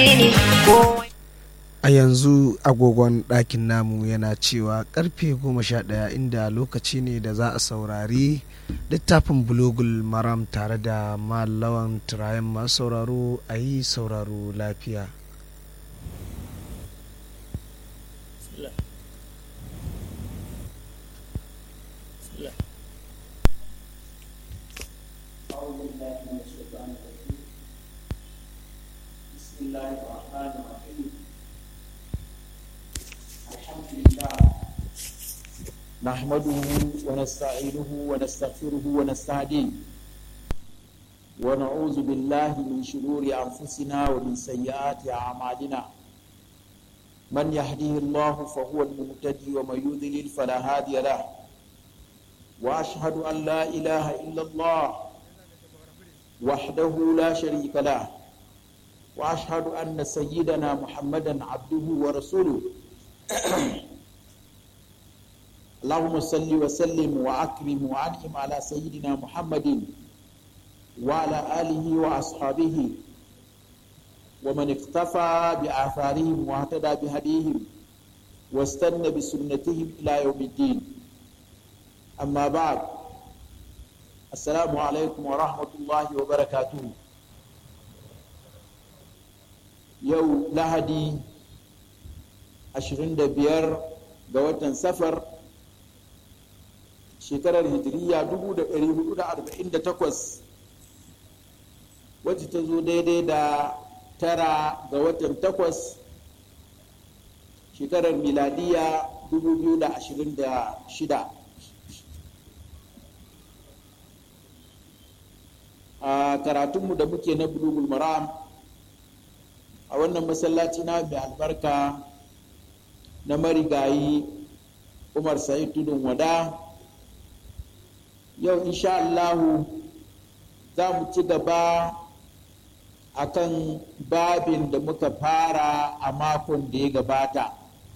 addini ko a yanzu agogon ɗakin namu yana cewa karfe goma sha ɗaya inda lokaci ne da za a saurari littafin bulogul maram tare da malawan turayen masu sauraro a yi sauraro lafiya بسم الله الرحمن الرحيم الحمد لله نحمده ونستعينه ونستغفره ونستهديه ونعوذ بالله من شرور أنفسنا ومن سيئات أعمالنا من يهديه الله فهو المهتدي ومن يضلل فلا هادي له وأشهد أن لا إله إلا الله وحده لا شريك له واشهد ان سيدنا محمدا عبده ورسوله اللهم صل وسلم واكرم وانعم على سيدنا محمد وعلى اله واصحابه ومن اقتفى باثارهم واهتدى بهديهم واستنى بسنتهم الى يوم الدين اما بعد السلام عليكم ورحمه الله وبركاته yau lahadi 25 ga watan safar shekarar hijiriya 1448 wacce ta zo daidai da tara ga watan takwas shekarar miladiya 2026 a karatunmu da muke na bulugul maram a wannan masallaci na mai albarka na marigayi umar sa'id tudun wada yau insha Allahu za mu ci gaba a kan babin da muka fara a makon da ya gabata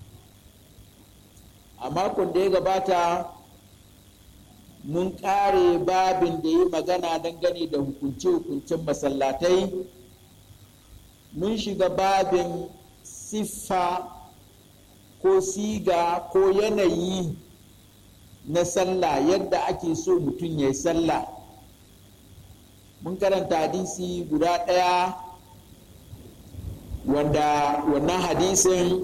a makon da ya gabata mun kare babin da ya magana dangane da hukunce-hukuncen masallatai mun shiga babin siffa ko siga ko yanayi na sallah yadda ake so mutum ya yi sallah mun karanta hadisi guda ɗaya wanda wannan hadisin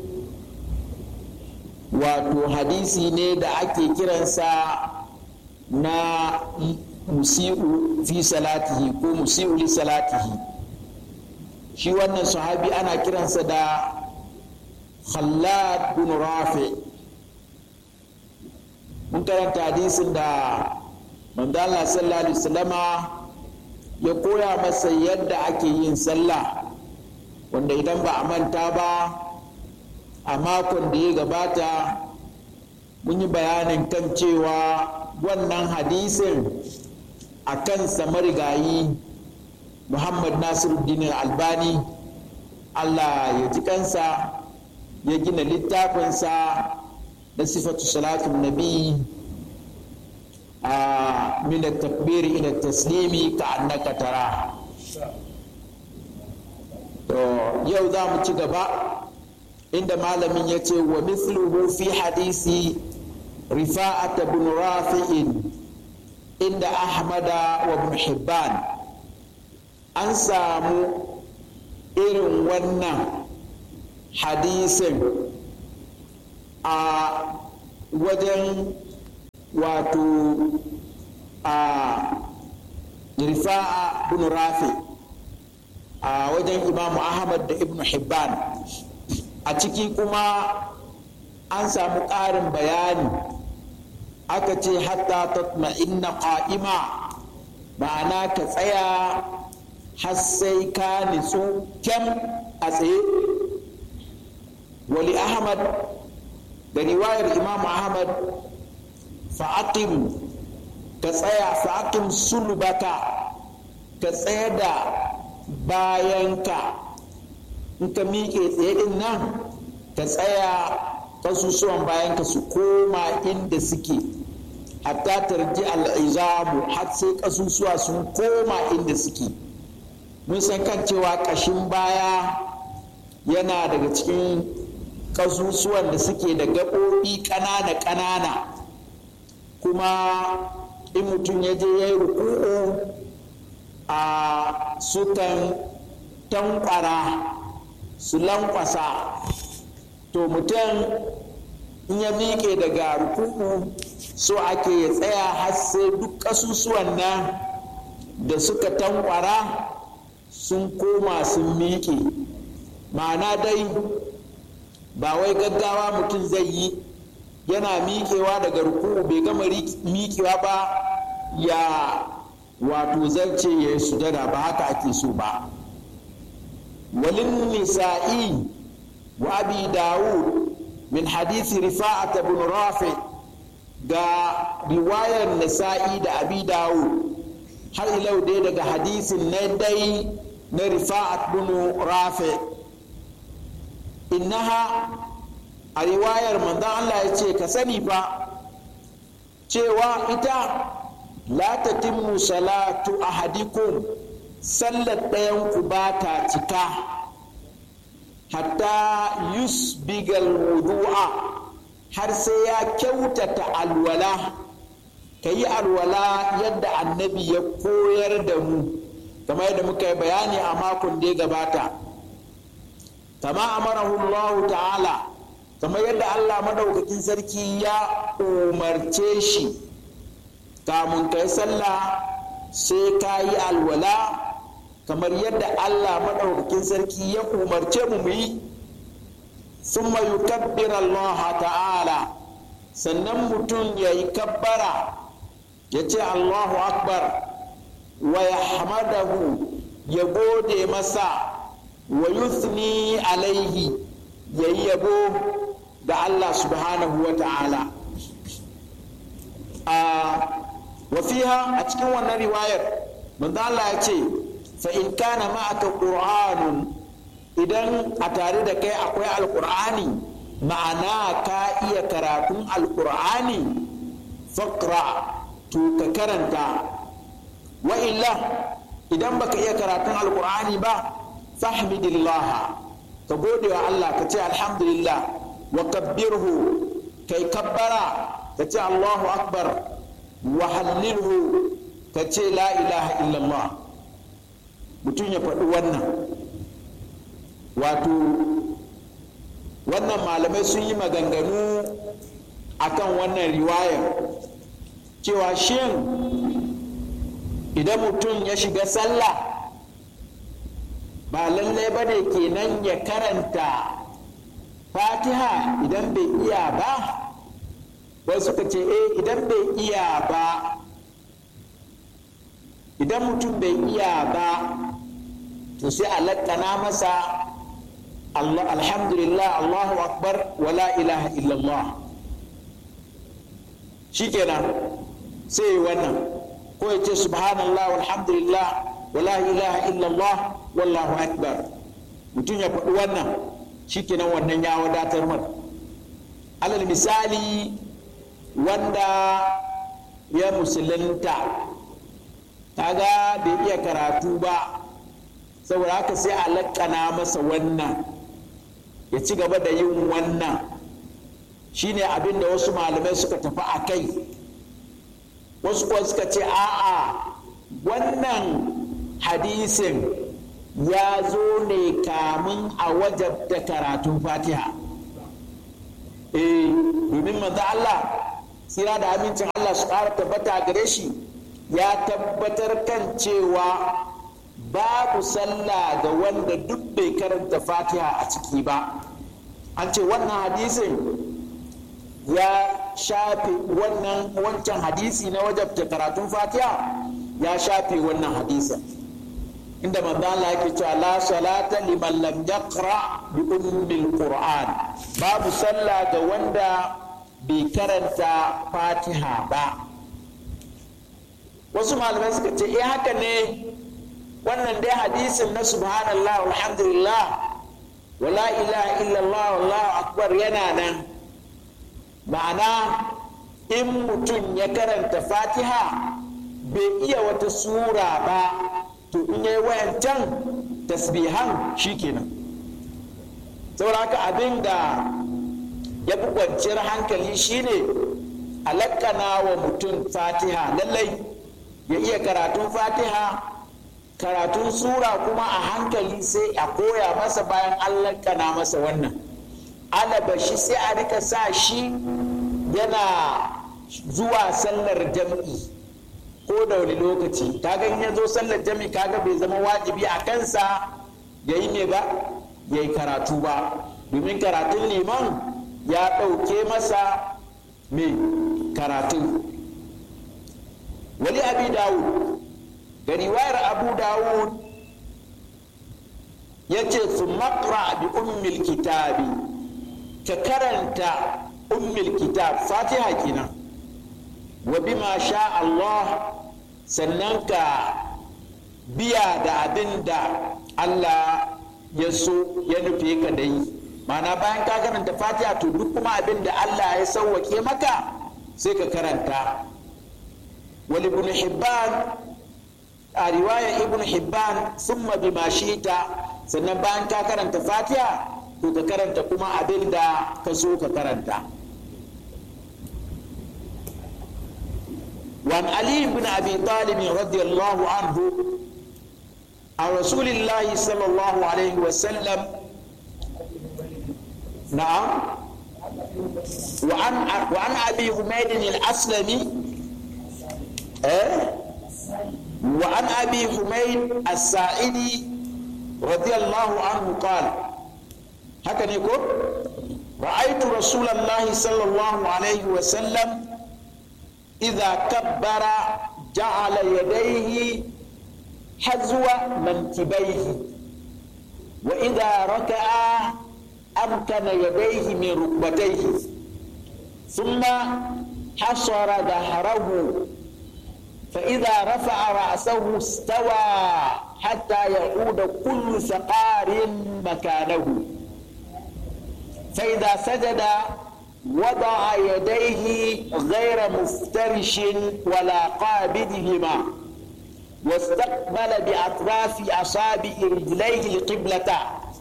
wato hadisi ne da ake kiransa na musi'u fi salatihi ko musi'u li salatihi shi wannan sahabi ana kiransa da khallad bin rafi mun karanta hadisin da manzo Allah sallallahu alaihi wasallama ya koya masa yadda ake yin sallah wanda idan ba a manta ba a makon da ya gabata mun yi bayanin kan cewa wannan hadisin a kansa marigayi muhammad nasiruddin albani allah ya ji kansa ya gina littafinsa da sifatu salatun nabi a min takbiri ila taslimi ka annaka tara to yau za mu ci gaba inda malamin ya ce wa mithluhu fi hadisi rifa'ata bin rafi'in inda ahmada wa ibn hibban an samu irin wannan hadisin a wajen wato a rifa'a bin rafi a wajen imamu ahmad da ibn hibban a ciki kuma an samu ƙarin bayani aka ce hatta tatma'inna qa'ima ma'ana ka tsaya har sai ka nitsu kyam a tsaye wali ahmad da riwayar imam ahmad fa'aqim ka tsaya fa'aqim sulbaka ka tsaya da bayanka in ka miƙe tsaye din nan ka tsaya kasusuwan bayanka su koma inda suke hatta tarji al'izamu har sai kasusuwa sun koma inda suke mun san kan cewa ƙashin baya yana daga cikin ƙasusuwan da suke da gaɓoɓi ƙanana-ƙanana kuma in mutum ya je ya yi ruku'u a sukan tankwara su lankwasa to mutum in ya miƙe daga ruku'u so ake ya tsaya har sai duk ƙasusuwan nan da suka tankwara sun koma sun miƙe ma'ana dai ba wai gaggawa mutum zai yi yana miƙewa daga ruku'u bai gama miƙewa ba ya wato zance ya yi sujada ba haka ake so ba walin nisa'i wa abi dawud min hadisi rifa'at bin rafi ga riwayar nisa'i da abi dawud har ilau dai daga hadisin na dai na rifa'at bin rafi innaha a riwayar manzon Allah ya ce ka sani fa cewa ita la tatimmu salatu ahadikum sallar ɗayanku ba ta cika hatta yusbigal wudu'a har sai ya kyautata alwala ka yi alwala yadda annabi ya koyar da mu kamar yadda muka yi bayani a makon da ya gabata kama amarahu Allah ta'ala kamar yadda Allah madaukakin sarki ya umarce shi kamun kai sallah sai ka yi alwala kamar yadda Allah maɗaukakin sarki ya umarce mu yi sun yukabbir Allah ta'ala sannan mutum ya yi kabbara ya ce Allahu akbar wa ya hamadahu ya gode masa wa yuthni alaihi ya yi yabo ga Allah subhanahu wa ta'ala wa fiha a cikin wannan riwayar manzo Allah ya ce fa in kana ma'aka qur'anun idan a tare da kai akwai alqur'ani ma'ana ka iya karatun alqur'ani faqra to ka karanta wa illa idan baka iya karatun alqur'ani ba fahmidillah ka gode wa Allah ka ce alhamdulillah wa kabbirhu kai kabbara ka ce Allahu akbar wa hallilhu ka ce la ilaha illallah mutum ya faɗi wannan wato wannan malamai sun yi maganganu akan wannan riwayar cewa shin idan mutum ya shiga sallah ba lallai ba ne kenan ya karanta fatiha idan bai iya ba wasu suka ce eh idan bai iya ba idan mutum bai iya ba to sai a lakkana masa Allah alhamdulillah Allahu akbar wala ilaha illallah shikenan sai wannan ko ya ce subhanallah walhamdulillah wala ilaha illallah wallahu akbar mutum ya faɗi wannan shikenan wannan ya wadatar mata alal misali wanda ya musulunta kaga bai iya karatu ba saboda haka sai a lakkana masa wannan ya ci gaba da yin wannan shine abin da wasu malamai suka tafi a kai wasu kuwa suka ce a'a wannan hadisin ya zo ne kamun a wajabta karatun fatiha eh domin manzo Allah tsira da amincin Allah su ƙara tabbata gare shi ya tabbatar kan cewa babu sallah ga wanda duk bai karanta fatiha a ciki ba an ce wannan hadisin ya shafe wannan wancan hadisi na wajabta karatun fatiha ya shafe wannan hadisin inda manzo Allah yake cewa la salata liman lam yaqra bi ummil qur'an babu sallah ga wanda bai karanta fatiha ba wasu malamai suka ce eh haka ne wannan dai hadisin na subhanallah alhamdulillah wala ilaha illallah wallahu akbar yana nan ma'ana in mutum ya karanta fatiha bai iya wata sura ba to in yayi wayancan tasbihan shikenan sauraka abin da ya fi kwanciyar hankali shine alakana wa mutum fatiha lallai ya iya karatun fatiha karatun sura kuma a hankali sai a koya masa bayan an lakana masa wannan alabashi sai a rika sa shi yana zuwa sallar jam'i ko da wani lokaci kaga in ya zo sallar jam'i kaga bai zama wajibi a kansa ya yi ne ba ya yi karatu ba domin karatun liman ya ɗauke masa mai karatu wali abi dawud da riwayar abu dawud ya ce su makra bi ummil kitabi ka karanta ummil kitab fatiha kenan wa bima sha Allah sannan ka biya da abin da Allah ya so ya nufe ka da yi mana bayan ka karanta fatiha to duk kuma abin da Allah ya sauwake maka sai ka karanta wal ibn hibban a riwaya ibn hibban summa bima shita sannan bayan ka karanta fatiha to ka karanta kuma abin da ka so ka karanta وعن علي بن ابي طالب رضي الله عنه عن رسول الله صلى الله عليه وسلم نعم وعن وعن ابي حميد الاسلمي أه؟ وعن ابي حميد الساعدي رضي الله عنه قال هكذا يقول رايت رسول الله صلى الله عليه وسلم إذا كبر جعل يديه حزو منكبيه وإذا ركع أمكن يديه من ركبتيه ثم حصر ظهره فإذا رفع رأسه استوى حتى يعود كل ثقار مكانه فإذا سجد وضع يديه غير مفترش ولا قابضهما واستقبل بأطراف أصابع رجليه القبلة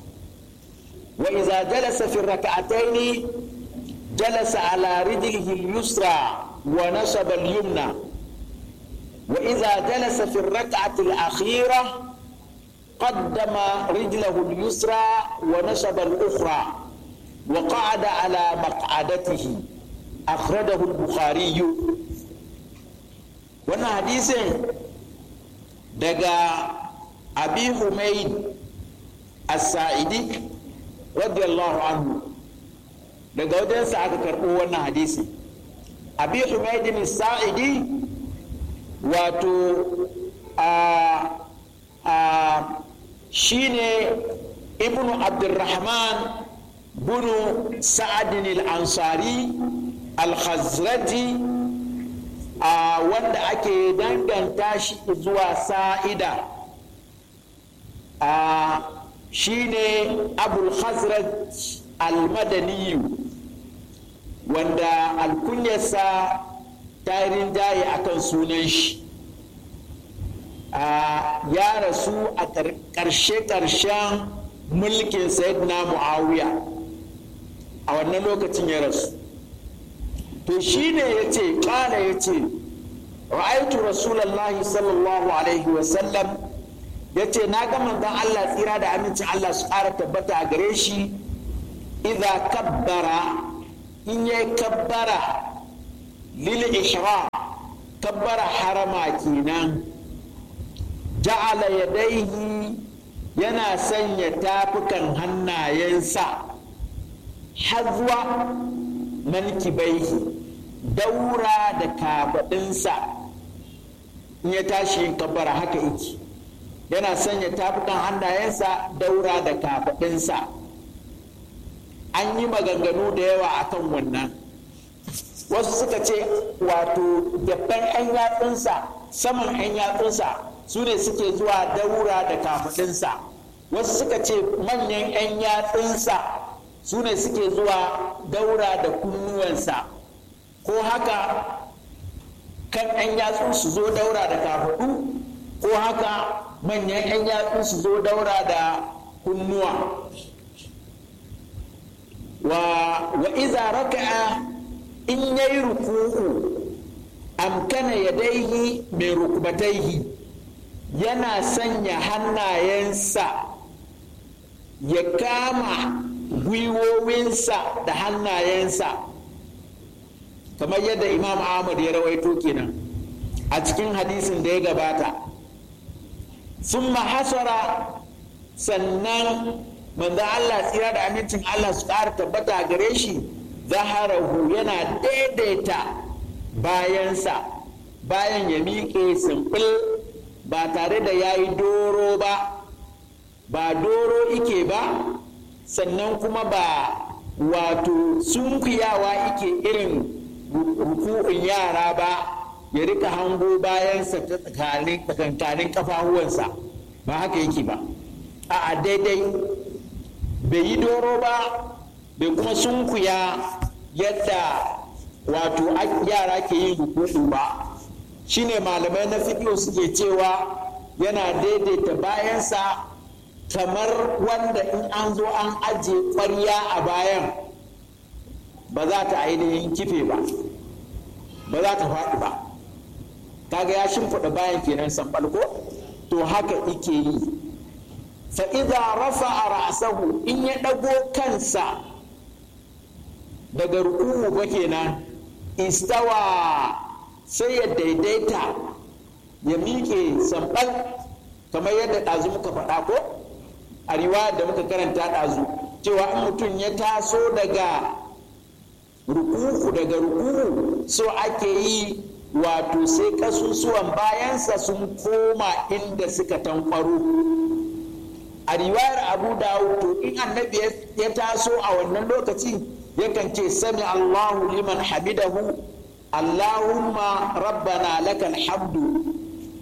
وإذا جلس في الركعتين جلس على رجله اليسرى ونصب اليمنى وإذا جلس في الركعة الأخيرة قدم رجله اليسرى ونصب الأخرى وقعد على مقعدته أخرجه البخاري وانا حديث دقا أبي حميد السائدي رضي الله عنه daga wajensa aka karɓo wannan hadisi abi humaidin sa'idi wato a a shine ibnu abdurrahman bunu sa'adin al-ansari al-khazraji a wanda ake danganta shi zuwa sa'ida a shine abul khazraj al-madaniyu wanda alkunyarsa ta yi rinjaye akan sunan shi ya rasu a ƙarshe-ƙarshen mulkin sayyidina muawiya a wannan lokacin ya rasu to shi ne ya ce ƙala ya ce ra'aitu rasulallahi sallallahu alaihi wasallam ya ce na ga manzon Allah tsira da amincin Allah su ƙara tabbata a gare shi idza kabbara in ya kabbara lil ihram kabbara harama kenan ja'ala yadaihi yana sanya tafukan hannayensa hazwa mankibaihi daura da kafaɗinsa in ya tashi yin kabbara haka yake yana sanya tafukan hannayensa daura da kafaɗinsa an yi maganganu da yawa akan wannan wasu suka ce wato gaban 'yan yatsunsa saman 'yan yatsunsa su ne suke zuwa daura da kafaɗinsa wasu suka ce manyan 'yan yatsunsa su ne suke zuwa daura da kunnuwansa ko haka kan 'yan yatsu su zo daura da kafaɗu ko haka manyan 'yan yatsu su zo daura da kunnuwa iza raka'a in yayi ruku'u amkana yadaihi mai rukbataihi yana sanya hannayensa ya kama gwiwowinsa da hannayensa kamar yadda imam ahmad ya rawaito kenan a cikin hadisin da ya gabata sun hasara sannan manzo Allah tsira da amincin Allah su ƙara tabbata gare shi zaharahu yana daidaita bayansa bayan ya miƙe simfil ba tare da ya yi doro ba ba doro ike ba sannan kuma ba wato sunkuyawa ike irin ruku'un yara ba ya rika hango bayansa ta tsakankanin kafahuwansa ba haka yake ba a daidai bai yi doro ba bai kuma sunkuya yadda wato yara ke yin ruku'u ba shine malamai na fiƙo suke cewa yana daidaita bayansa kamar wanda in an zo an ajiye ƙwarya a bayan ba za ta ainihin kife ba ba za ta faɗi ba kaga ya shimfiɗa bayan kenan sambal ko to haka ike yi fa idza rafa'a ra'sahu in ya ɗago kansa daga ruku'u ba kenan istawa sai ya daidaita ya miƙe sambal kamar yadda ɗazu muka faɗa ko a riwayar da muka karanta ɗazu cewa in mutum ya taso daga ruku'u daga ruku'u so ake yi wato sai kasusuwan bayansa sun koma inda suka tankwaro a riwayar abu dawud to in annabi ya taso a wannan lokacin yakan ce sami allahu liman hamidahu allahumma rabbana lakal hamdu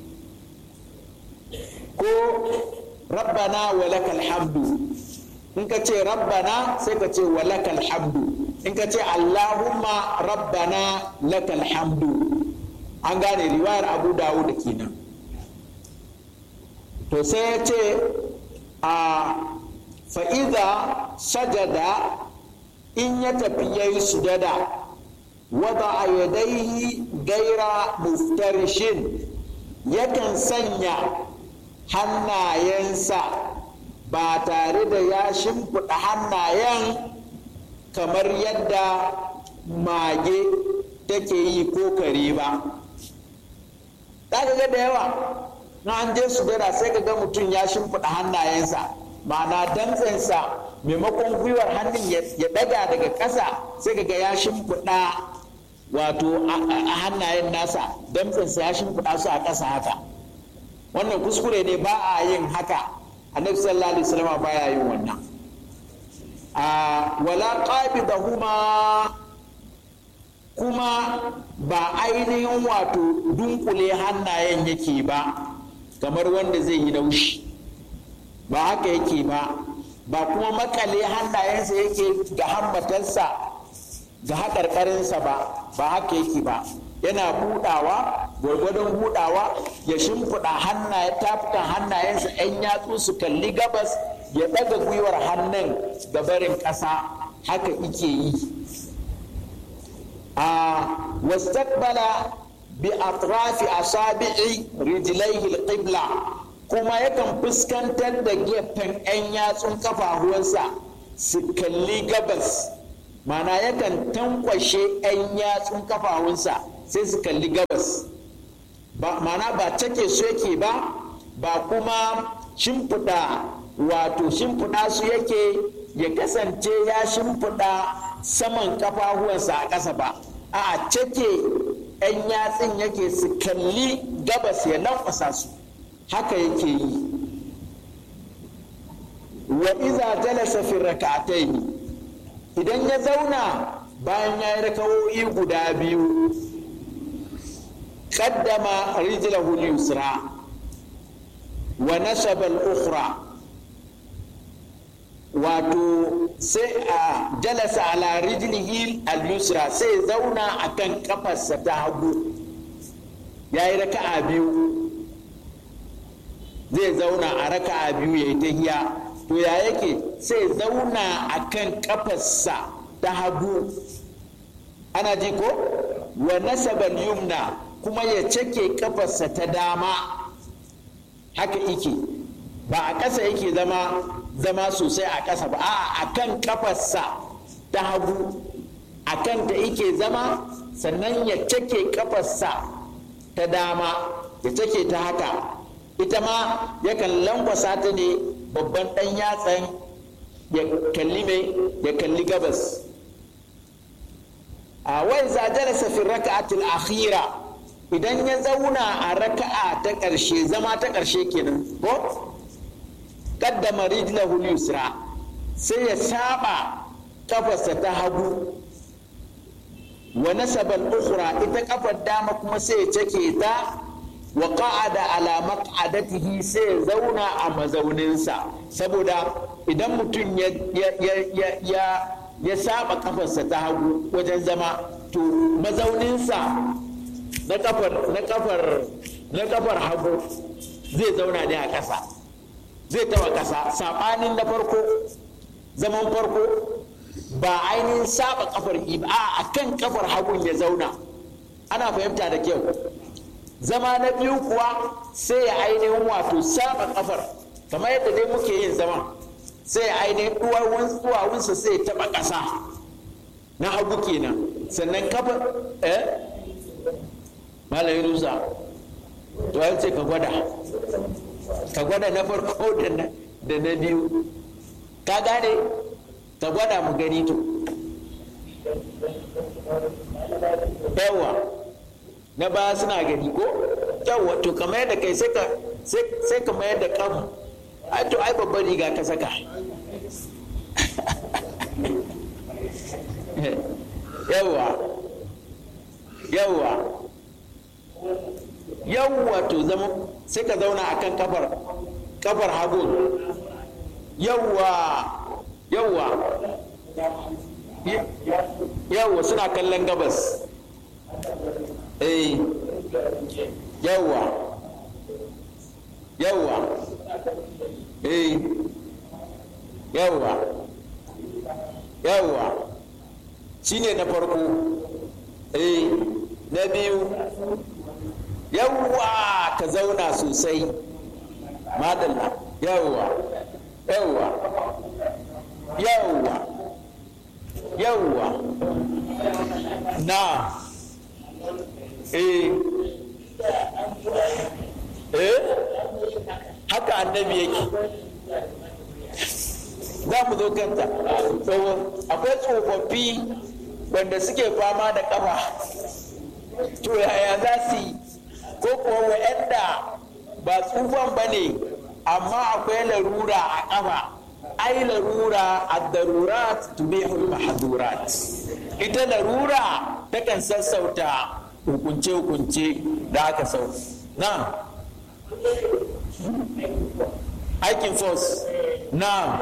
ko rabbana wa lakal hamdu in ka ce rabbana sai ka ce wa lakal hamdu in ka ce allahumma rabbana lakal hamdu an gane riwayar abu dawo da kenan to sai ya ce a fa'iza sajada in ya tafi ya yi sujada wada a yadaihi gaira muftarishin yakan sanya hannayensa ba tare da ya shimfiɗa hannayen kamar yadda mage take yi ko kare ba za ga da yawa na an je su dara sai ka ga mutum ya shimfiɗa hannayensa ma'ana dantsensa maimakon gwiwar hannun ya ɗaga daga ƙasa sai ka ga ya shimfiɗa wato a hannayen nasa dantsensa ya shimfiɗa su a ƙasa haka wannan kuskure ne ba a yin haka annabi sallallahu alaihi wasallam baya yin wannan a wala qabidahuma kuma ba ainihin wato dunkule hannayen yake ba kamar wanda zai yi laushi ba haka yake ba ba kuma makale hannayensa yake ga hammatarsa ga haƙarƙarinsa ba ba haka yake ba yana budawa gwargwadon budawa ya shimfiɗa hannaye tafukan hannayensa 'yan yatsu su kalli gabas ya ɗaga gwiwar hannun ga barin ƙasa haka ike yi a wastaqbala bi atrafi asabi'i rijlaihi alqibla kuma yakan fuskantar da gefen 'yan yatsun kafafuwansa su kalli gabas mana yakan tankwashe 'yan yatsun kafafunsa sai su kalli gabas ba mana ba take su yake ba ba kuma shimfiɗa wato shimfiɗa su yake ya kasance ya shimfiɗa saman kafafuwansa a ƙasa ba a cake 'yan yatsun yake su kalli gabas ya lankwasa su haka yake yi wa iza jalasa fi rak'atayn idan ya zauna bayan ya yi rakawoyi guda biyu qaddama rijlahu al-yusra wa nasaba al-ukhra wato sai a jalasa ala rijlihi al-yusra sai zauna akan kafarsa ta hagu ya yi raka'a biyu zai zauna a raka'a biyu ya yi tahiya to ya yake sai zauna a kan kafarsa ta hagu ana ji ko wa nasabal yumna kuma ya cake kafarsa ta dama haka ike ba a ƙasa yake zama zama sosai a ƙasa ba a kan kafarsa ta hagu a kan ta ike zama sannan ya cake kafarsa ta dama ya cake ta haka ita ma yakan lankwasa ta ne babban ɗan yatsan ya kalli mai ya kalli gabas a wai zajara safin raka'atul akhira idan ya zauna a raka'a ta ƙarshe zama ta ƙarshe kenan ko qaddama rijlahu yusra sai ya saba kafarsa ta hagu wa nasaba al-ukhra ita kafar dama kuma sai ya cake ta wa qa'ada ala maq'adatihi sai ya zauna a mazauninsa saboda idan mutum ya ya ya saba kafarsa ta hagu wajen zama to mazauninsa na kafar na kafar na kafar hagu zai zauna ne a ƙasa zai tawa ƙasa saɓanin na farko zaman farko ba ainihin saba kafar ba a kan kafar hagun ya zauna ana fahimta da kyau zama na biyu kuwa sai ya ainihin wato saba kafar kamar yadda dai muke yin zama sai ya ainihin duwawunsa sai ya taɓa ƙasa na hagu kenan sannan kafar eh malayin rusa to ya ce ka gwada ka gwada na farko da na biyu ka gane ka gwada mu gani to yawa na baya suna gani ko yawa to ka mayar da kai sai ka mayar da kan ai to ai babban riga ka saka yawa yawa yawwa to zama sai ka zauna a kan kafar kafar hagun yawwa yawwa yawwa suna kallon gabas eh yawwa yawwa eh yawwa yawwa shine na farko eh na biyu yawwa ka zauna sosai madalla yawwa yawwa yawwa yawwa na eh eh haka annabi yake za mu zo kanta akwai tsofaffi wanda suke fama da kafa to yaya za su yi ko kuwa wa'anda ba tsufan ba ne amma akwai larura a ƙafa ai larura a darurat tubihul mahdurat ita larura takan sassauta hukunce-hukunce da aka sau na aikin force na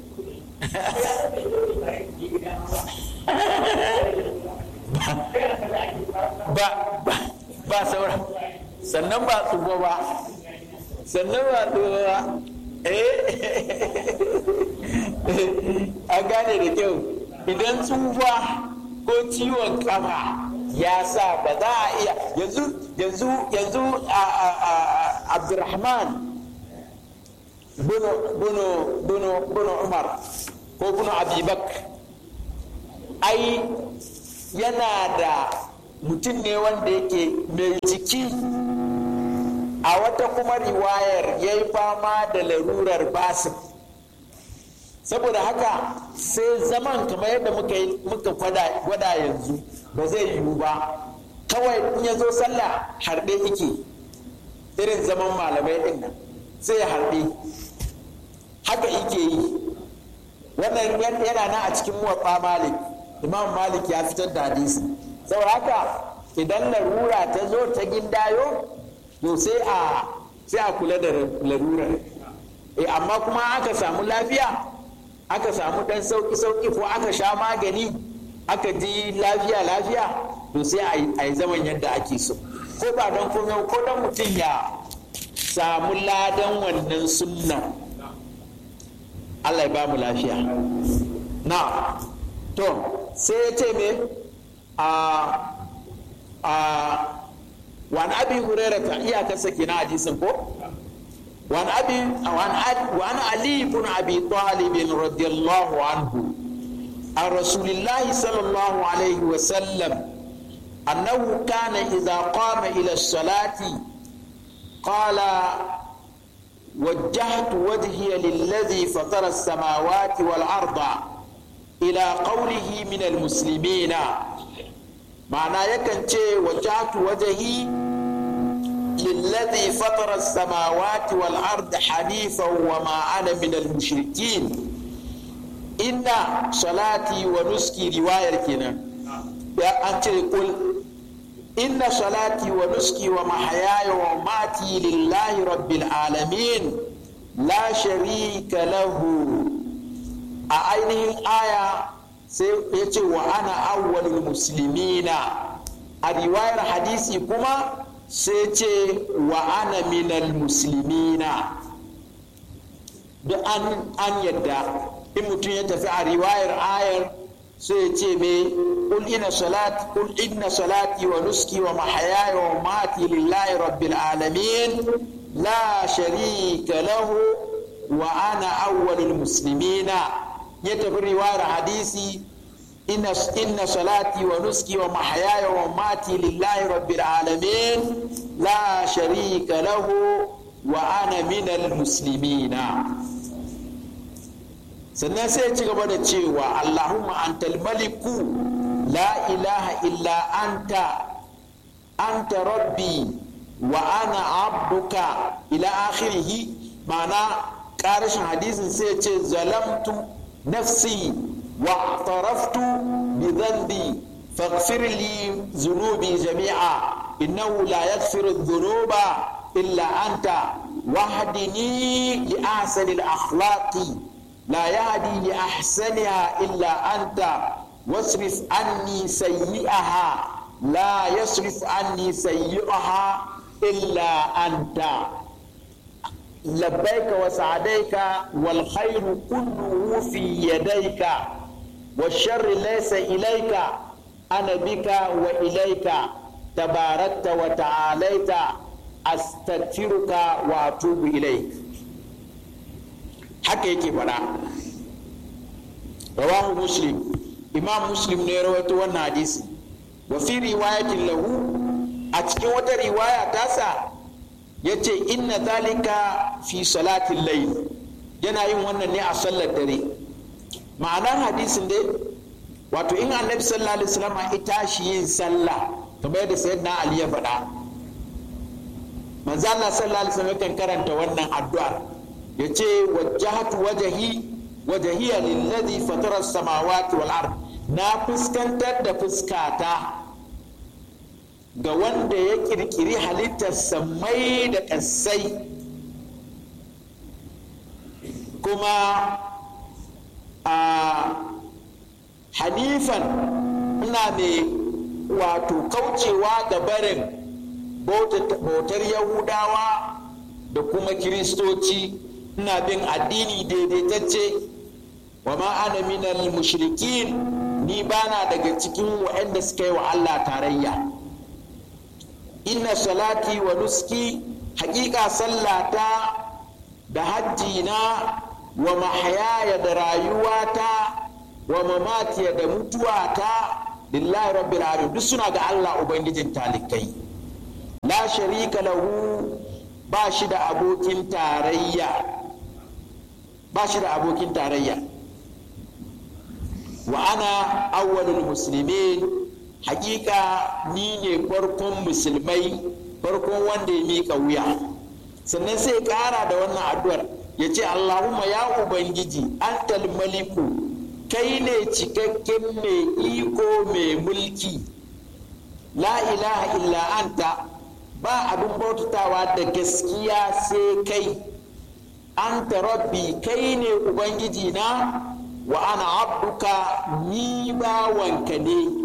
ba ba ba sauran sannan ba tsufa ba sannan ba tsufa ba eh an gane da kyau idan tsufa ko ciwon kafa ya sa ba za a iya yanzu yanzu yanzu abdurrahman bunu umar ko bunu abibak ai yana da mutum ne wanda yake mai jiki a wata kuma riwayar ya yi fama da larurar basir saboda haka sai zaman kamar yadda muka gwada yanzu ba zai yiwu ba kawai in ya zo sallah harɗe yake irin zaman malamai ɗin nan sai ya harɗe haka yake yi wannan yana nan a cikin muwatsa malik imam malik ya fitar da hadisi saboda haka idan larura ta zo ta gindayo to sai a sai a kula da larurar e amma kuma aka samu lafiya aka samu dan sauki sauki ko aka sha magani aka ji lafiya lafiya to sai a yi zaman yadda ake so ko ba don komai ko don mutum ya samu ladan wannan sunna Allah ya ba mu lafiya na to sai ya ce me a a wani abi hurairata iyakarsa kenan hadisin ko وعن ابي وعن وعن علي بن ابي طالب رضي الله عنه عن رسول الله صلى الله عليه وسلم انه كان اذا قام الى الصلاه قال وجهت وجهي للذي فطر السماوات والارض الى قوله من المسلمين معناه يكن وجهت وجهي للذي فطر السماوات والأرض حنيفا وما أنا من المشركين إن صلاتي ونسكي رواية كنا يا أنت قل إن صلاتي ونسكي ومحياي ومماتي لله رب العالمين لا شريك له أعينه الآية سيأتي وأنا أول المسلمين الرواية حديثي كما sai ce wa ana minal musulmina da an, an yadda in mutum ya tafi a riwayar ayar sai ce me kul ina salati kul inna salati wa nuski wa mahayaya wa mati lillahi rabbil alamin la sharika lahu wa ana awwalul muslimina ya tafi riwayar hadisi إن إن صلاتي ونسكي ومحياي ومماتي لله رب العالمين لا شريك له وأنا من المسلمين sannan sai ya ci gaba da cewa Allahumma antal maliku la ilaha illa anta anta rabbi wa ana abduka ila akhirihi ma'ana ƙarashin hadisin sai ya ce zalamtu nafsi واعترفت بذنبي فاغفر لي ذنوبي جميعا انه لا يغفر الذنوب الا انت واهدني لاحسن الاخلاق لا يهدي لاحسنها الا انت واصرف عني سيئها لا يصرف عني سيئها الا انت لبيك وسعديك والخير كله في يديك والشر ليس إليك أنا بك وإليك تباركت وتعاليت أستغفرك وأتوب إليك haka yake faɗa rawahu muslim imam muslim ne rawaito wannan hadisi wa fi riwayatin lahu a cikin wata riwaya tasa ya ce inna zalika fi salatin layl yana yin wannan ne a sallar dare ma'anar hadisin dai wato in annabi sallallahu alaihi wasallam ya tashi yin sallah kamar yadda sayyidina ali ya faɗa manzo Allah sallallahu alaihi wasallam kan karanta wannan addu'ar yace wajjahatu wajhi wajhiya lilladhi fatara as-samawati wal ard na fuskantar da fuskata ga wanda ya kirkiri halittar samai da ƙasai kuma a hanifan ina mai wato kaucewa da barin bautar yahudawa da kuma kiristoci ina bin addini daidaitacce wa ma ana minal mushrikin ni bana daga cikin waɗanda suka yi wa Allah tarayya inna salati wa nuski hakika sallata da hajji na wa mahayaya da rayuwata wa mamatiya da mutuwata lillahi rabbil alamin duk suna ga Allah ubangijin talikai la sharika lahu ba shi da abokin tarayya ba shi da abokin tarayya wa ana awwalul muslimin hakika ni ne farkon musulmai farkon wanda ya miƙa wuya sannan sai ƙara da wannan addu'ar ya ce allahumma ya ubangiji antal maliku kai ne cikakken mai iko mai mulki la ilaha illa anta ba abin bautatawa da gaskiya sai kai anta rabbi kai ne ubangiji na wa ana abduka ni bawanka ne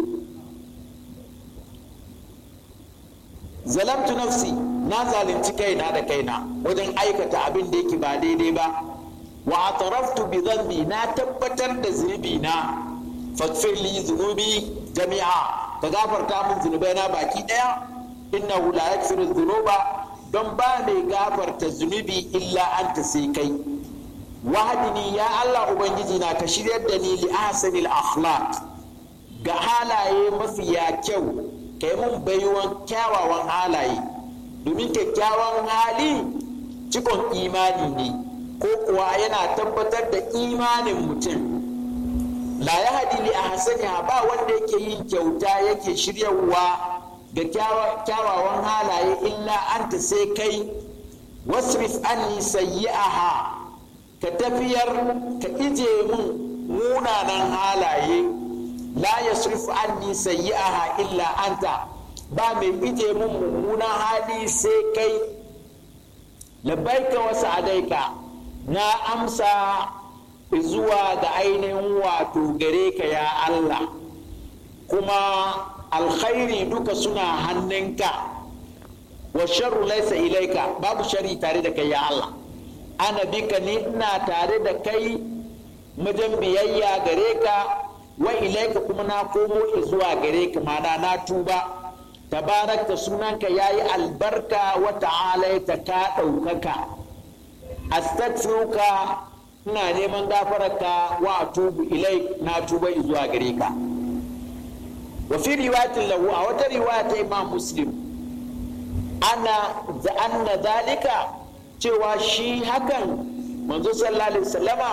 zalamtu nafsi na zalunci kaina da kaina wajen aikata abin da yake ba daidai ba wa ataraftu bi dhanbi na tabbatar da zunubi na faghfir li dhunubi jami'a ka gafarta min zunubaina baki daya innahu la yaghfiru dhunuba don ba mai gafarta zunubi illa anta sai kai wahdini ya Allah ubangiji na ka shiryar da ni li ahsanil akhlaq ga halaye mafiya kyau kai mun baiwan kyawawan halaye domin kyakkyawan hali cikon imani ne ko kuwa yana tabbatar da imanin mutum la ya hadi li ahsaniha ba wanda yake yin kyauta yake shiryawa ga kyawawan halaye illa anta sai kai wasrif anni sayyi'aha ka tafiyar ka ije mun munanan halaye la yasrif anni sayyi'aha illa anta ba mai ije mun mummunan hali sai kai labbaika wa sa'adaika na amsa zuwa ga ainihin wato gare ka ya Allah kuma alkhairi duka suna hannunka wa sharru laisa ilaika babu shari tare da kai ya Allah ana bika ni ina tare da kai majan biyayya gare ka wa ilaika kuma na komo zuwa gare ka mana na tuba tabarakta sunanka yayi albarka wa ta'alaita ka ɗaukaka astaghfiruka ina neman gafararka wa atubu ilai na tuba zuwa gare ka wa fi riwayatin lahu a wata riwaya ta imam muslim ana da anna zalika cewa shi hakan manzo sallallahu alaihi wasallama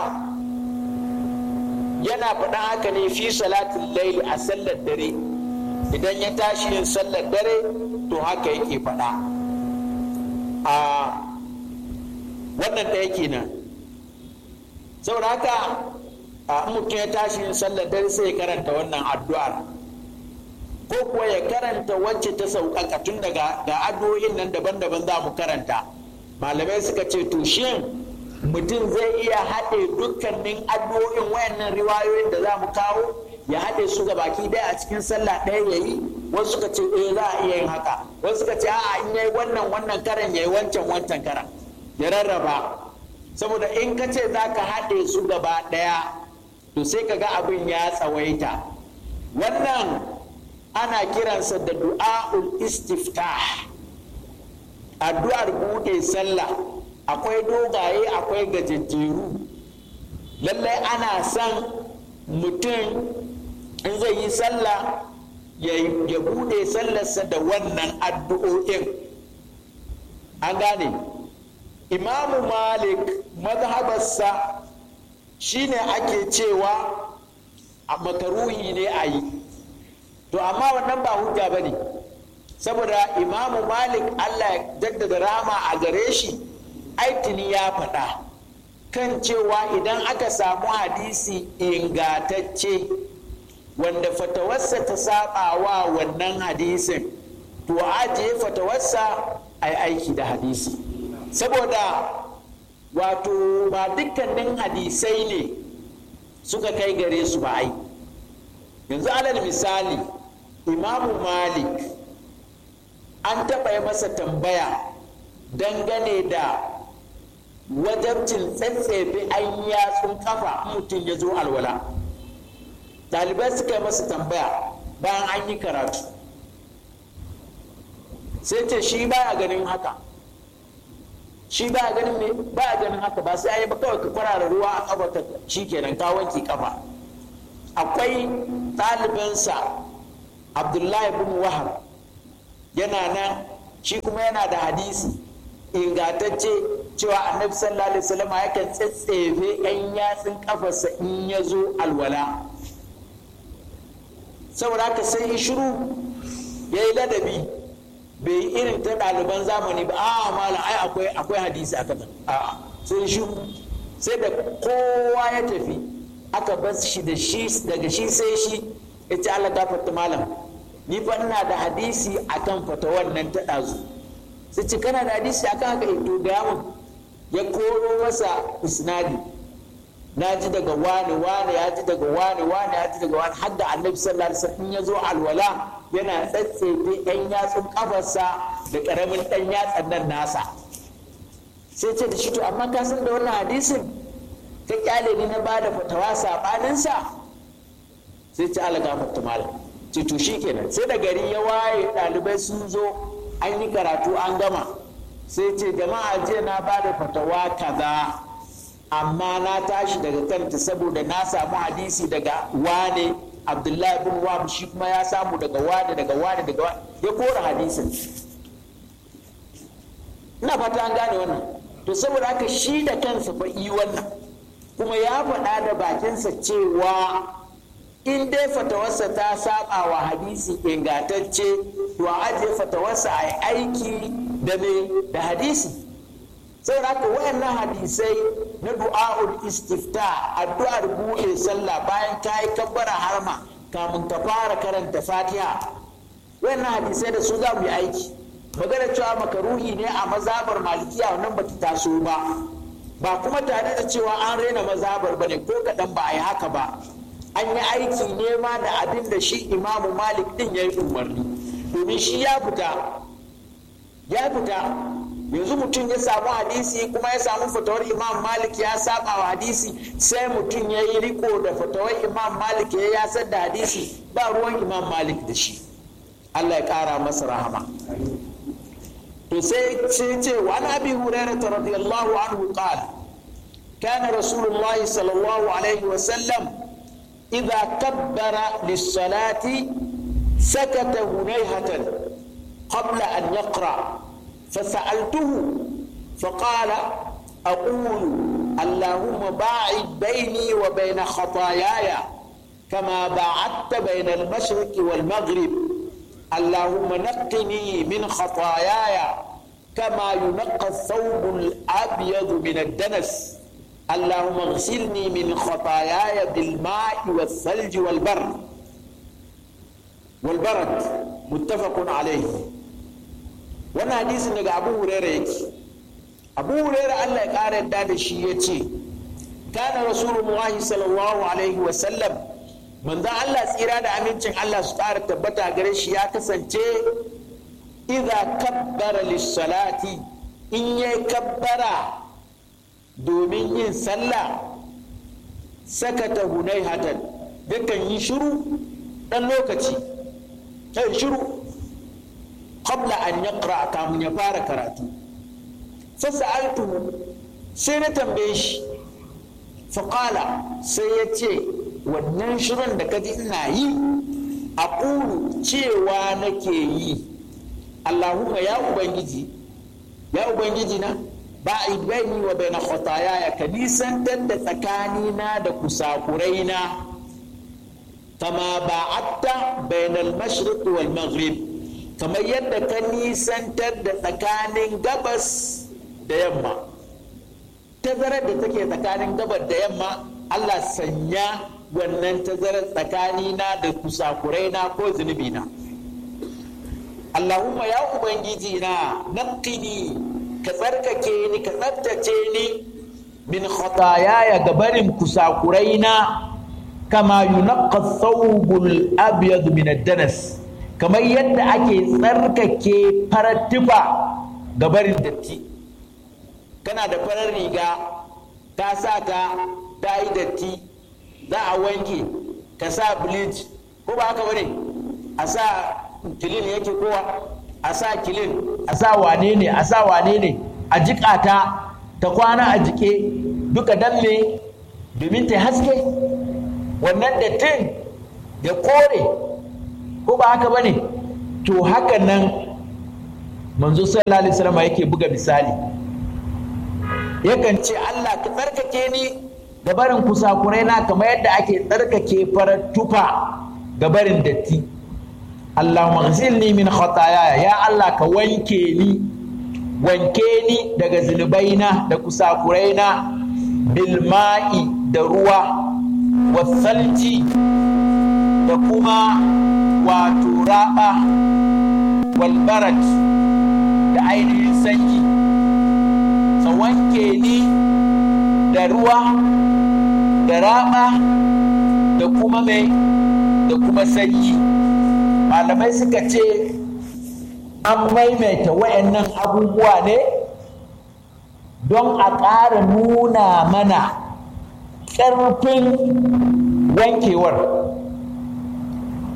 yana faɗan haka ne fi salatin laili a sallar dare idan ya tashi yin sallar dare to haka yake faɗa a wannan ɗaya kenan saboda haka a mutum ya tashi yin sallar dare sai ya karanta wannan addu'ar ko kuwa ya karanta wacce ta sauƙaƙa tun daga ga addu'o'in nan daban-daban za mu karanta malamai suka ce to shin mutum zai iya haɗe dukkanin addu'o'in wayannan riwayoyin da za mu kawo ya haɗe su ga baki ɗaya a cikin sallah ɗaya ya yi wasu suka ce eh za a iya yin haka wasu suka ce a'a in yayi wannan wannan karan yayi wancan wancan karan ya rarraba saboda in ka ce za ka haɗe su gaba ɗaya to sai ka ga abin ya tsawaita wannan ana kiransa da du'a'ul istiftah addu'ar buɗe sallah akwai dogaye akwai gajejjeru lallai ana son mutum in zai yi sallah ya buɗe sallarsa da wannan addu'o'in an gane imamu malik mazhabarsa shine ake cewa a makaruhi ne a yi to amma wannan ba hujja ba ne saboda imamu malik allah ya jaddada rama a gare shi aitini ya faɗa kan cewa idan aka samu hadisi ingatacce wanda fatawarsa ta saba wa wannan hadisin to ajiye fatawarsa a yi aiki da hadisi saboda wato ba dukkanin hadisai ne suka kai gare su ba ai yanzu alal misali imamu malik an taɓa yi masa tambaya dangane da wajabcin tsatsefe an yatsun kafa mutum ya zo alwala ɗalibai suka yi masa tambaya bayan an yi karatu sai ce shi baya ganin haka shi baya ganin me baya ganin haka ba sai ayi ba kawai ka kwarara ruwa a kafa ka shi kenan ka wanke kafa akwai ɗalibinsa abdullahi bin wahab yana nan shi kuma yana da hadisi ingantacce cewa annabi sallallahu alaihi wasallam yakan tsatsefe yan yatsun kafarsa in ya zo alwala saboda haka sai yi shiru ya yi ladabi bai yi irin ta ɗaliban zamani ba a mala ai akwai akwai hadisi aka a sai shiru sai da kowa ya tafi aka bar shi da shi daga shi sai shi ya ce Allah gafarta malam ni fa ina da hadisi akan fata wannan ta ɗazu sai ce kana da hadisi akan haka to ga mun ya koro masa isnadi na ji daga wani wani ya ji daga wani wani ya ji daga wani har da annabi sallallahu alaihi wasallam ya zo alwala yana tsatsefe ɗan yatsun kafarsa da ƙaramin ɗan yatsan nan nasa sai ce da shi to amma ka san da wannan hadisin ka kyale ni na bada fatawa saɓaninsa sai ce ala gafarta malam ce to shi kenan sai da gari ya waye ɗalibai sun zo an yi karatu an gama sai ce jama'a jiya na ba da fatawa kaza amma na tashi daga kanta saboda na samu hadisi daga wane abdullahi bin wahab shi kuma ya samu daga wane daga wane daga wane ya kora hadisin ina fata an gane wannan to saboda haka shi da kansa fa yi wannan kuma ya faɗa da bakinsa cewa in dai fatawarsa ta saba wa hadisi ingantacce to a ajiye fatawarsa a aiki da me da hadisi saboda haka wayannan hadisai na du'a'ul istifta addu'ar buɗe sallah bayan ka yi kabbara harma kamun ka fara karanta fatiha wayannan hadisai da su za mu yi aiki magana cewa makaruhi ne a mazabar malikiya wannan bata taso ba ba kuma tare da cewa an raina mazabar bane ko kaɗan ba a yi haka ba an yi aiki nema da abin da shi imamu malik din ya yi umarni domin shi ya fita ya fita yanzu mutum ya samu hadisi kuma ya samu fatawar imam malik ya saba wa hadisi sai mutum ya yi riko da fatawar imam malik ya yasar da hadisi ba ruwan imam malik da shi allah ya kara masa rahama to sai ce wa an abi hurairah radiyallahu anhu qala kana rasulullah sallallahu alaihi wa sallam idza kabbara lis-salati sakata hunayhatan qabla an yaqra فسألته فقال أقول اللهم باعد بيني وبين خطاياي كما باعدت بين المشرق والمغرب اللهم نقني من خطاياي كما ينقى الثوب الأبيض من الدنس اللهم اغسلني من خطاياي بالماء والثلج والبر والبرد متفق عليه wannan hadisin daga abu huraira yake abu huraira allah ya ƙara yadda da shi ya ce kana rasulullahi sallallahu alaihi wasallam manzo allah tsira da amincin allah su ƙara tabbata gare shi ya kasance idza kabbara lissalati in ya kabbara domin yin sallah sakata hunai hatan yakan yi shiru ɗan lokaci kai shiru qabla an yaqra kamun ya fara karatu fasa'altuhu sai na tambaye shi faƙala sai ya ce wannan shirin da kaji ina yi a ƙuru cewa nake yi allahumma ya ubangiji ya ubangiji na ba a baini wa bai na ya ka nisantar da tsakanina da kusakuraina kama ba'atta bainal mashriq wal maghrib kamar yadda ka nisantar da tsakanin gabas da yamma tazarar da take tsakanin gabas da yamma Allah sanya wannan tazarar tsakanina da kusakurai na ko zunubi na Allahumma ya ubangiji na naqini ka tsarkake ni ka tsaftace ni min khatayaya gabarin kusakurai na kama yunaqqa thawbul abyad min ad-danas kamar yadda ake tsarkake farar tufa ga barin datti kana da farar riga ta sa ka ta yi datti za a wanke ka sa bleach ko ba haka bane a sa kilin yake kowa a sa kilin a sa wane ne a sa wane ne a jiƙa ta ta kwana a jike duka dan me domin ta haske wannan dattin ya kore ko ba haka bane to haka nan manzo sallallahu alaihi wasallam yake buga misali yakan ce Allah ka tsarkake ni ga barin kusakurai na kamar yadda ake tsarkake farar tufa ga barin datti Allahumma ghsilni min khataaya ya Allah ka wanke ni wanke ni daga zunubaina da kusakuraina bil ma'i da ruwa wasalji da kuma wato raba walbarat da ainihin sanyi ka wanke ni da ruwa da raba da kuma mai da kuma sanyi malamai suka ce an maimaita wayannan abubuwa ne don a ƙara nuna mana ƙarfin wankewar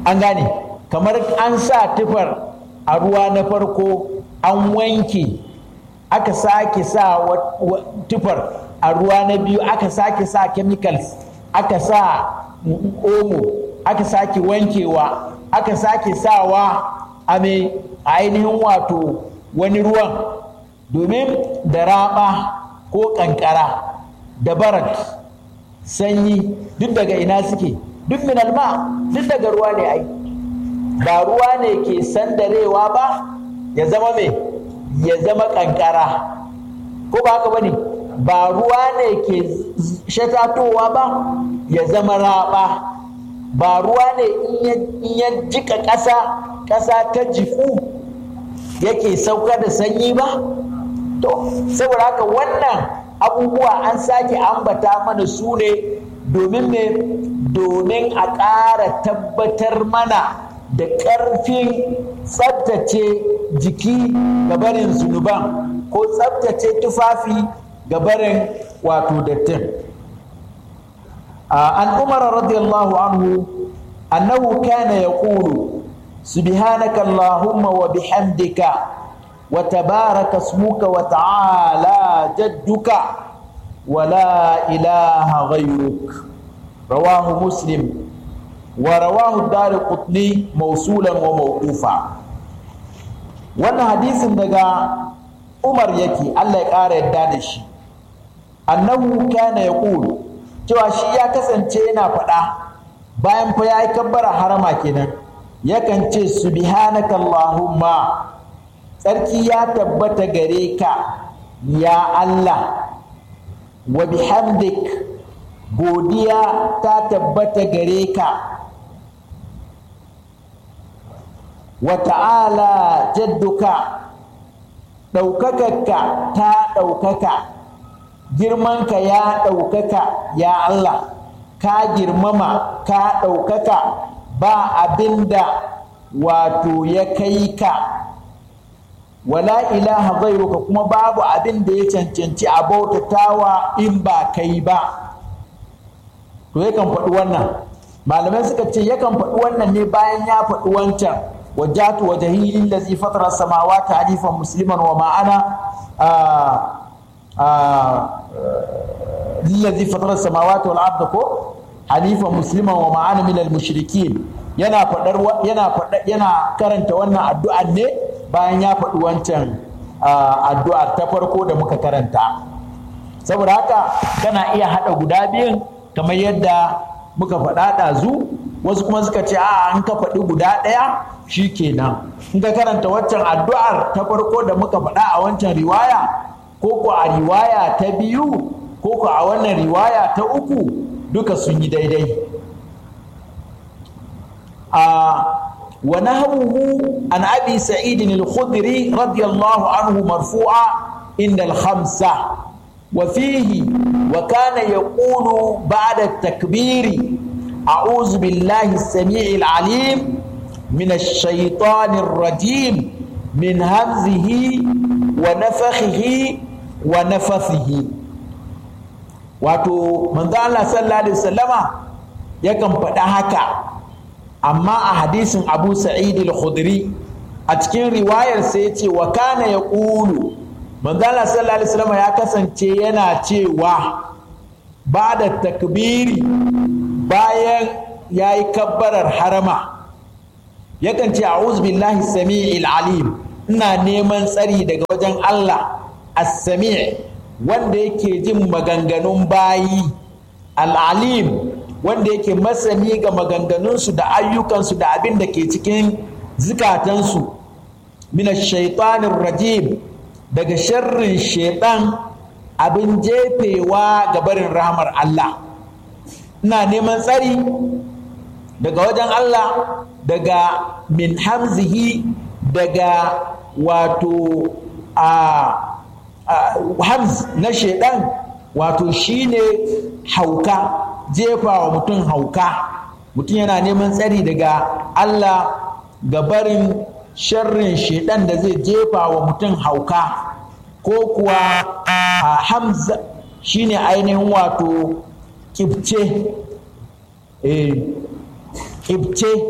an gane kamar an sa tufar a ruwa na farko an wanke aka sake sa tufar a ruwa na biyu aka sake sa chemicals aka sa omo aka sake wankewa aka sake sawa a mai ainihin wato wani ruwan domin da raba ko kankara da barat sanyi duk daga ina suke duk min alma duk daga ruwa ne ai ba ruwa ne ke sandarewa ba ya zama mai ya zama kankara ko ba haka bane ba ruwa ne ke shatatowa ba ya zama raba ba ruwa ne in ya jika ƙasa ƙasa ta jiku yake sauka da sanyi ba to saboda haka wannan abubuwa an sake ambata mana su ne domin ne domin a ƙara tabbatar mana da ƙarfin tsabtace jiki ga barin zunuban ko tsabtace tufafi ga barin wato dattin an umar radiyallahu anhu annahu kana yaqulu subhanaka allahumma wa bihamdika wa tabaraka ismuka wa ta'ala jadduka wa la ilaha ghayruk rawahu muslim wa rawahu ad-darqutni mawsulan wa mawqufa wannan hadisin daga umar yake Allah ya ƙara yadda da shi annahu kana yaqulu cewa shi ya kasance yana faɗa bayan fa ya yi kabbara harama kenan yakan ce subhanaka allahumma tsarki ya tabbata gare ka ya Allah wa bihamdik godiya ta tabbata gare ka wa ta'ala jadduka ɗaukakarka ta ɗaukaka girmanka ya ɗaukaka ya Allah ka girmama ka ɗaukaka ba abinda wato ya kai ka wala ilaha ghairuka kuma babu abin da ya cancanci a bautatawa in ba kai ba to yakan faɗi wannan malamai suka ce yakan faɗi wannan ne bayan ya faɗi wancan wajatu wajhi lillazi fatara samawati hanifan musliman wa ma'ana lillazi fatara samawati wal arda ko hanifan musliman wa ma'ana min al mushrikin yana faɗar yana faɗa yana karanta wannan addu'ar ne bayan ya faɗi wancan addu'ar ta farko da muka karanta saboda haka kana iya haɗa guda biyun kamar yadda muka faɗa ɗazu wasu kuma suka ce a an ka faɗi guda ɗaya shi kenan in ka karanta waccan addu'ar ta farko da muka faɗa a wancan riwaya ko ko a riwaya ta biyu ko ko a wannan riwaya ta uku duka sun yi daidai a wa nahwuhu an abi sa'id al-khudri radiyallahu anhu marfu'a inda al-khamsa wa fihi wa kana yaqulu ba'da at-takbiri أعوذ بالله السميع العليم من الشيطان الرجيم من همزه ونفخه ونفثه wato manzo Allah sallallahu alaihi wasallama yakan faɗa haka amma a hadisin Abu Sa'id al-Khudri a cikin riwayar sai ya ce wa kana yaqulu manzo Allah sallallahu alaihi wasallama ya kasance yana cewa ba da takbiri bayan ya yi kabbarar harama yakan ce a'udhu billahi sami'il alim ina neman tsari daga wajen Allah as-sami' wanda yake jin maganganun bayi al-alim wanda yake masani ga maganganunsu da ayyukansu da abin da ke cikin zukatansu min shaitanir rajim daga sharrin shaitan abin jefewa ga barin rahmar Allah ina neman tsari daga wajen Allah daga min hamzihi daga wato a hamz na shaidan wato shine hauka jefa wa mutum hauka mutum yana neman tsari daga Allah ga barin sharrin shaidan da zai jefa wa mutum hauka ko kuwa a hamza shine ainihin wato kibce eh kibce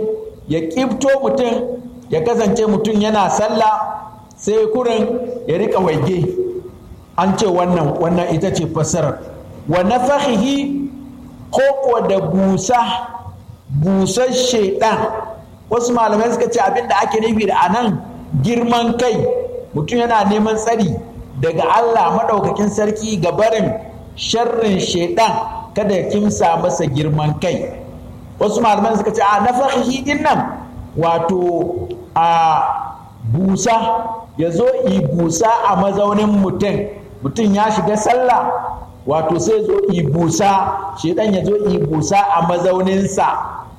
ya ƙibto mutum ya kasance mutum yana sallah sai kurin ya rika waige an ce wannan wannan ita ce fassarar wa nafahihi ko kuwa da busa busar shaidan wasu malamai suka ce abinda ake nufi da anan girman kai mutum yana neman tsari daga Allah maɗaukakin sarki ga barin sharrin shaidan kada ya kimsa masa girman kai wasu malamai suka ce a nafahihi din nan wato a busa ya zo yi busa a mazaunin mutum mutum ya shiga sallah wato sai zo yi busa shaidan ya zo yi busa a mazauninsa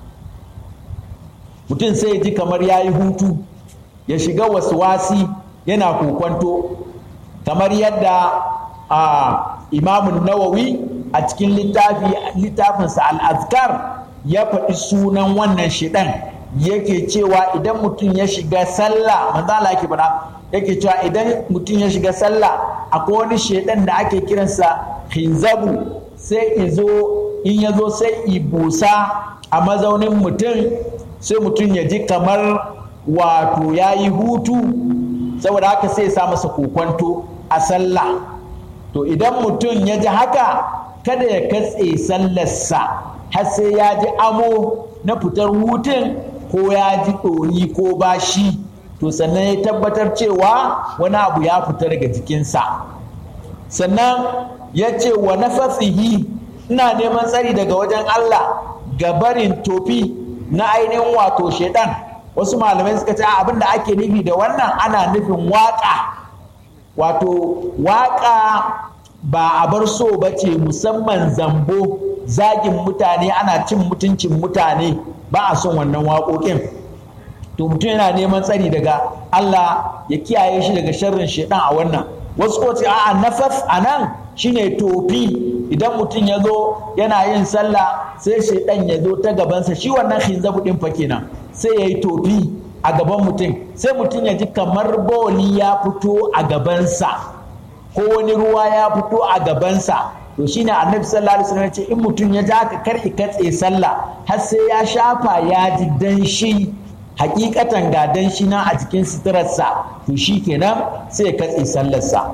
mutum sai ji kamar ya yi hutu ya shiga wasu wasi yana kokwanto kamar yadda a imamun nawawi a cikin littafinsa al'azkar ya faɗi sunan wannan shiɗan yake cewa idan mutum ya shiga sallah manzala yake faɗa yake cewa idan mutum ya shiga sallah akwai wani shiɗan da ake kiransa hinzabu sai izo in ya zo sai ibusa a mazaunin mutum sai mutum ya ji kamar wato ya yi hutu saboda haka sai sa masa kokwanto a sallah to idan mutum ya ji haka kada ya katse sallarsa har sai ya ji amo na fitar hutun ko ya ji ɗoyi ko bashi to sannan ya tabbatar cewa wani abu ya fita daga jikinsa sannan ya ce wa nafasihi ina neman tsari daga wajen Allah ga barin tofi na ainihin wato shaidan wasu malamai suka ce abin da ake nufi da wannan ana nufin waƙa wato waƙa ba a bar so ba ce musamman zambo zagin mutane ana cin mutuncin mutane ba a son wannan waƙoƙin to mutum yana neman tsari daga Allah ya kiyaye shi daga sharrin shaidan a wannan wasu ko ce a'a nafas a nan shine tofi idan mutum ya zo yana yin sallah sai shaidan ya zo ta gabansa shi wannan hinzabu din fa kenan sai ya yi tofi a gaban mutum sai mutum ya ji kamar boli ya fito a gabansa ko wani ruwa ya fito a gabansa to shine annabi sallallahu alaihi wasallam ce in mutum ya ja ka kar katse sallah har sai ya shafa ya ji danshi hakikatan ga danshi na a cikin suturarsa to shi kenan sai ya katse sallarsa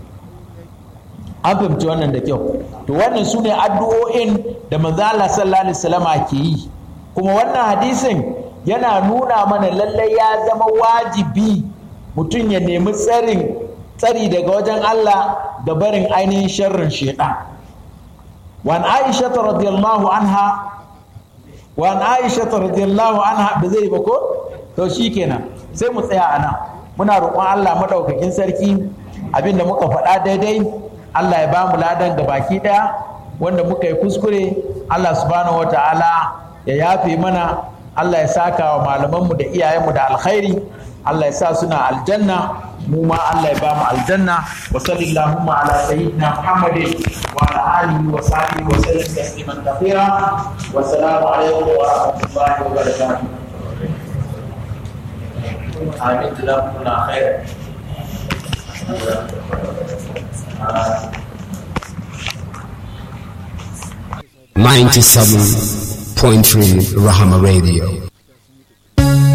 an fahimci wannan da kyau to wannan su ne addu'o'in da manzo Allah sallallahu alaihi wasallama ke yi kuma wannan hadisin yana nuna mana lallai ya zama wajibi mutum ya nemi tsarin tsari daga wajen Allah da barin ainihin sharrin shaitan wan aisha radiyallahu anha wan aisha radiyallahu anha ba zai ba ko to shikenan sai mu tsaya a nan muna roƙon Allah madaukakin sarki abinda muka faɗa daidai Allah ya ba mu ladan ga baki ɗaya wanda muka yi kuskure Allah subhanahu wata'ala ya yafe mana Allah ya saka wa malamanmu da iyayenmu da alkhairi Allah ya sa suna aljanna mu ma Allah ya ba mu aljanna wa sallallahu ala sayyidina Muhammadin wa ala alihi wa sahbihi wa sallam tasliman kathira wa assalamu alaikum wa rahmatullahi wa barakatuh amin jazakumullahu khairan 97.3 Rahama Radio.